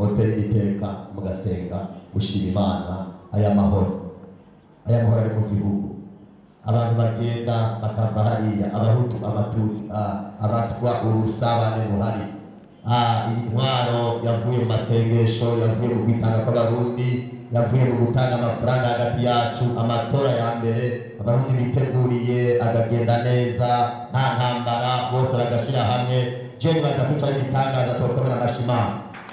moteri iteka mugasenga gushima imana aya mahoro aya mahoro ari mu gihugu abantu bagenda bakava hariya abahutu abatutsi ah, abatwa urusabane buhari Ah, iyi ntwaro yavuye mu masengesho yavuye mu kwitanga kw'abarundi yavuye mu gutanga amafaranga hagati yacu amatora ya mbere abarundi biteguriye agagenda neza nta ntambara bose bagashira hamwe je nibaza ko ico ari igitangaza twokomera amashimana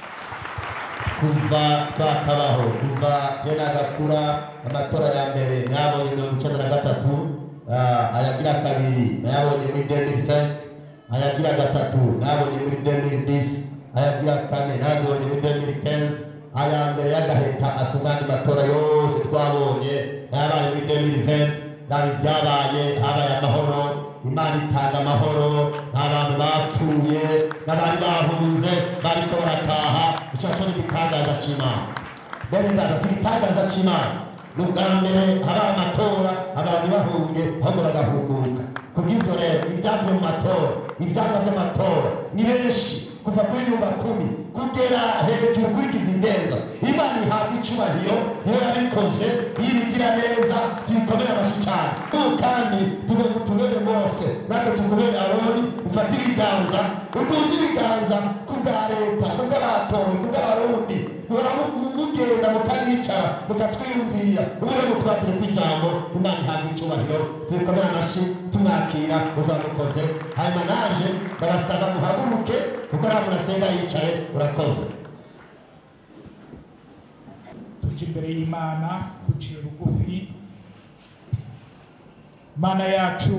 kuva twakabaho kuva je nagakura amatora ya mbere nayabonye mirongo icenda na gatatu ah, ayagira kabiri nayabonye muri 2005 ayagira gatatu nayabonye muri 2010 ayagira kane nayabonye muri 2015 aya mbere y'agaheta asumani matora yose twabonye nayabaye muri 2020 nabi vyabaye habaye amahoro imana itanga amahoro nta bantu bapfuye n'abari bahunze bariko barataha ico co ni igitangaza c'imana bene data si igitangaza c'imana ni ubwa mbere haba amatora abantu bahunge ahubwo bagahunguka kubw'ivyo rero ibyavuye mu matora ivyanga vy'amatora ni benshi kuva kuri nyumba kumi kugera hejuru kurigiza indenza imana ihabwa icubahiro niyo yabikoze yirigira neza tuyikomere amashi cane ubu kandi tube tubere bose natwe tukubere aroni ufate ibiganza uduze ibiganza kubwa leta kubw'abatowe kubw'abarundi muhora mu- mugenda mukanicara mukatwiyumvira ubure mutwatire kw'ijambo imana ihabwa icubahiro tuyikomere amashi tumwakira uzamukoze hanyuma nanje barasaba muhaguruke kuko nta muntu asenga yicaye urakoze tuje imbere y'imana duciye bugufi mana yacu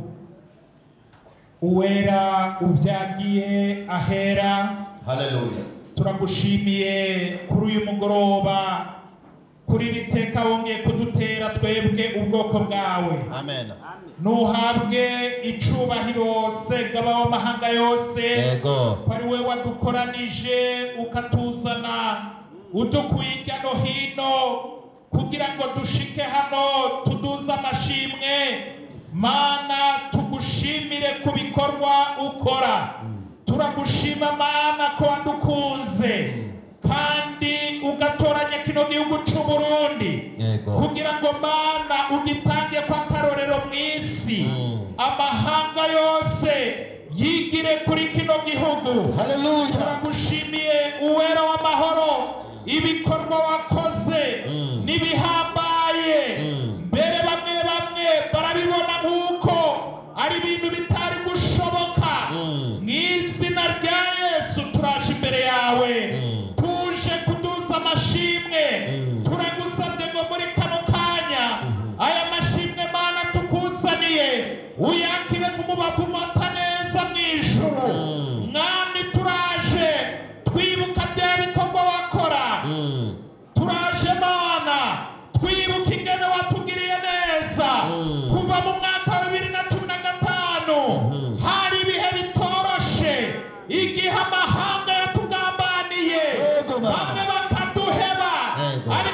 uwera uvyagiye ahera haleluya turagushimiye kuri uyu mugoroba kuri iri teka wongeye kudutera twebwe ubwoko bwawe amen nuhabwe icubahiro segaba w'amahanga yose yego ko ari we wadukoranije ukatuzana udukuye hirya no hino kugira ngo dushike hano tuduze amashimwe mana tugushimire ku bikorwa ukora turagushima mana ko wadukunze kandi ugatoranya kino gihugu c'u Burundi yego kugira ngo mana ugitange kw'akarorero mu isi Mm. amahanga yose yigire kuri kino gihugu haleluya turagushimiye uwera w'amahoro ibikorwa wakoze Mm. n'ibihambaye Mm. mbere bamwe bamwe barabibona nk'uko ari ibintu bitari gushoboka Mm. mu izina rya yesu turaje imbere yawe Mm. tuje kuduza amashimwe Mm. turagusabye ngo muri kano kanya aya mashimwe mana tukuzaniye uyakire nk'umubavu umata neza mu ijuru Mm. mwami turaje twibuka bya bikorwa wakora Mm. turaje mana twibuka ingene watugiriye neza Mm. kuva mu mwaka wa bibiri na cumi na gatanu Mhm. hari ibihe bitoroshe igihe amahanga yatugambaniye Yego, Mana. bamwe bakaduheba Yego.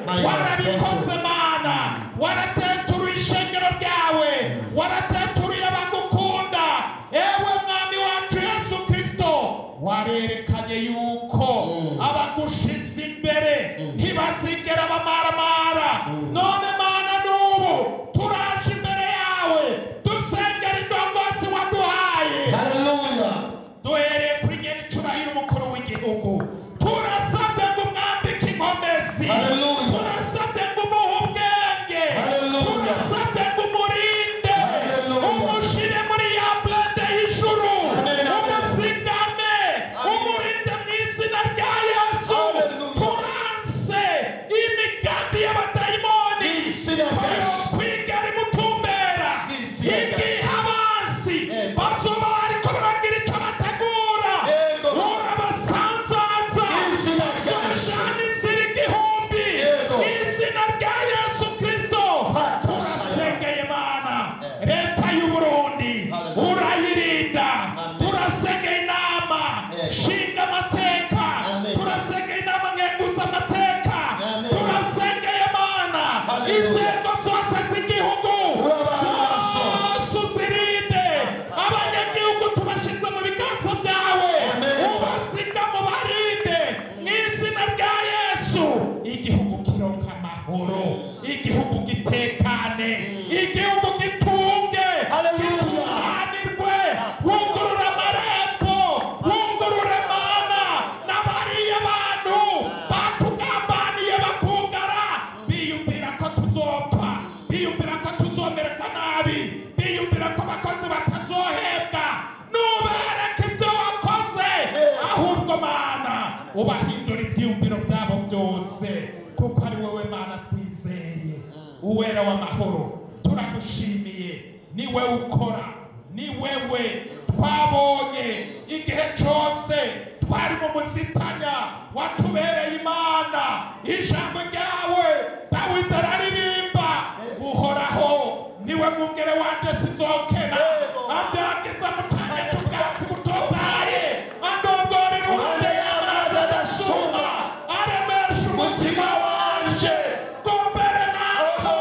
My warabikoze God. mana warateturuye ishengero ryawe warateturuye abagukunda ewe mwami wacu yesu kristo warerekanye yuko Mm. abagushize imbere Mm. ntibazigera bamaramara none mana n'ubu turaje imbere yawe dusengera indongozi waduhaye Hallelujah. duhereye kuri nyene icubahiro umukuru w'igihugu turasabye ngo umwambike inkomezi Hallelujah. turasabye ngo umuhe ubwenge Hallelujah. turasabye ngo umurinde Hallelujah. umushire muri ya blende y'ijuru Amen, amen. umuzigame umurinde mu izina rya yesu Hallelujah. turanse imigambi y'abadayimoni Izina rya Yesu. kwigera imutumbera Izina rya igihe Yesu. abansi Yego. bazoba bariko baragira ico bategura Yego. urabasanzaza Izina rya Yesu. bazojana inzira igihumbi Yego. izina rya yesu kristo Pata turasengeye mana Eh. leta y'uburundi Hallelujah. urayirinda Amen. turasengeye inama Yego. shinga amateka Amen. turasengeye inama ngenguza amateka Amen. turasengeye mana Hallelujah. inzego zose z'igihugu Urabana nazo. zose uzirinde abanyagihugu tubashize mu biganza byawe Amen. ubasiga mu barinde mu izina rya yesu igihugu kironka amahoro igihugu gitekane igihugu gitunge Hallelujah. gitunganirwe wugurura amarembo wugurure mana n'abariya bantu batugambaniye bakugara biyumvira ko tuzopfa biyumvira ko tuzomererwa nabi biyumvira ko abakozi batazohembwa nubereke ibyo wakoze ahubwo mana ubahindura ibyiyumviro byabo byose kuko ari wowe mana twizeye uwera w'amahoro turagushimiye ni wewe ukora ni wewe twabonye igihe cyose twari mu musitanya watubereye imana ijambo ryawe dawidi araririmba uhoraho niwe mwungere wanje sinzokena abyagiza mu cyanya cy'ubwatsi butotaye andongora iruhande y'amazi adasuma aremesha umutima wanje gombere naho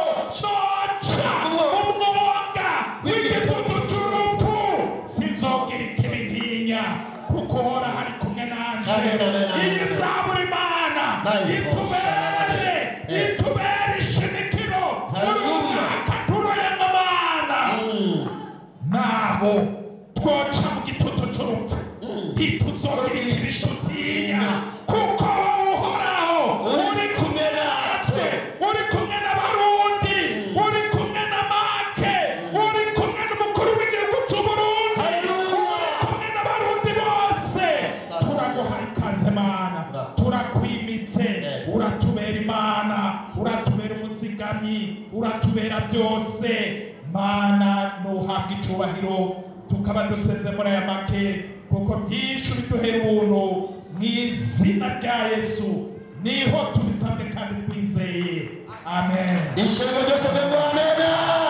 coca umwuga w'igitutu c'urupfu sinzogira ikibi ntinya kuko uhora hari kumwe nanje Amen, amen, amen. iyi zaburi mana Nayo itubere Eh. itubere ishimikiro muri Hallelujah. umwaka turoyemo mana Mm. naho twoca mu gitutu c'urupfu ntituzogira ikibishutinya kuko wowe uhoraho uri kumwe natwe uri kumwe n'abarundi uri kumwe na make uri kumwe n'umukuru w'igihugu c'uburundi Hallelujah. uri kumwe n'abarundi bose turaguhaye ikaze mana turakwimitse uratubera imana uratubera umuzigamyi uratubera byose mana nuhabwa icubahiro tukaba duseze muri aya make kuko byinshi biduhera ubuntu mu izina rya yesu niho tubisabye kandi twizeye amen ishimwe ryose ry'umwamena